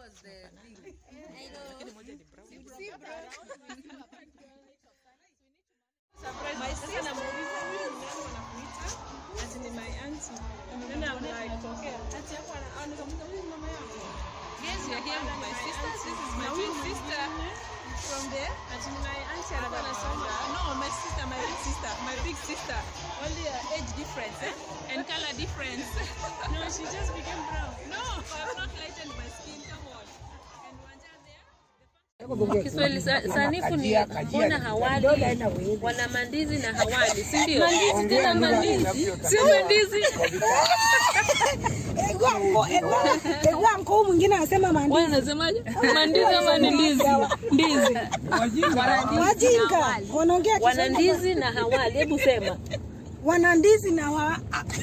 was the thing. My sister namuuliza huyu ni nani wanakuita? Ati ni my auntie. Then I'm like, ati hapo ana- au nikamuuliza huyu ni mama yako? Yes, you're here with my sister. This is my Na twin huyu sister from there. Ati ni my auntie alikuwa anasoma. No, my sister, my big sister, my big sister. Only uh, age difference eh? and color difference. No, she just became brown. no, I've not lightened my skin. Come on. And Wanja there. Kiswahili sa- sanifu ni mbona hawali wana mandizi na hawali, si ndio? Mandizi tena mandizi, si mandizi. Egwa mkuu mwingine anasema mandizi. Wanasemaje? Mandizi ama ni ndizi? Ndizi. Wajinga wanaongea Wana Kiswahili. ndizi na hawali, hebu sema. wana ndizi na wa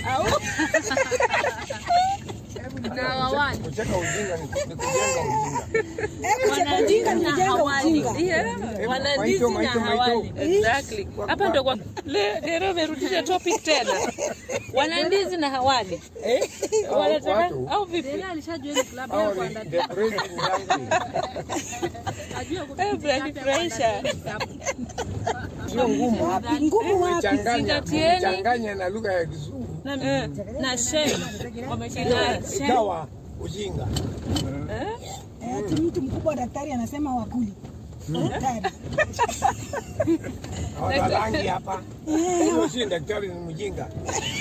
Na hawali. Kucheka ujinga ni ni kujenga ujinga. hebu cheka ujinga ni kujenga ujinga. Yeah, wana Maito, ndizi na maito, hawali. maito. Exactly. Hapa ndo kwa le leo merudisha topic tena. Wana ndizi na hawali. Wanataka watu. au vipi? Hao ni the praising language. Eh, Mnanifurahisha. Sio ngumu. Wapi ngumu wapi? Changanya, Zingatieni. changanya na lugha ya Kizungu. Eh. Na shame. Wameshinda. Ikawa ujinga. Eh, ati mtu mkubwa daktari anasema wakuli. Daktari. Hawana rangi hapa. Huyo si daktari ni mjinga.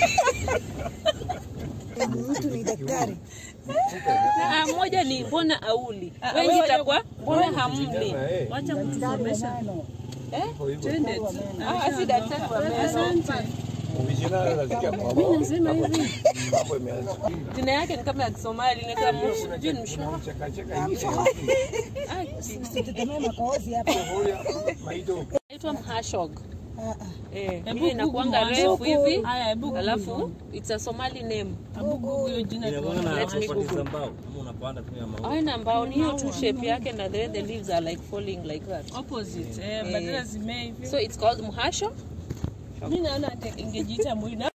Mtu ni daktari. Ah, moja ni mbona auli. Wengi itakuwa mbona hamli. Kijana, eh. Wacha kutusomesha. Kwa hivyo, Ah, si daktari wa meno. vijana wanasikia kwa wao. Nasema hivi. Mambo imeanza. Jina yake ni kama ya Kisomali, ni kama sijui ni mshma. Unacheka cheka hivi. Usitetemee makohozi hapa. Huyo maito. Inaitwa mhashog. Ah, ah. Eh, Hebu hiyo inakuanga Google refu hivi. Haya, hebu Alafu it's a Somali name. Hebu Google hiyo jina tuone. Let me Google. mbao ama unapanda tu ya maua. Haina mbao ni hiyo tu shape yake na the way the leaves are like falling like that. Opposite. Eh, badala zimee hivi. So it's called mhashog. Mimi naona ingejiita mwina.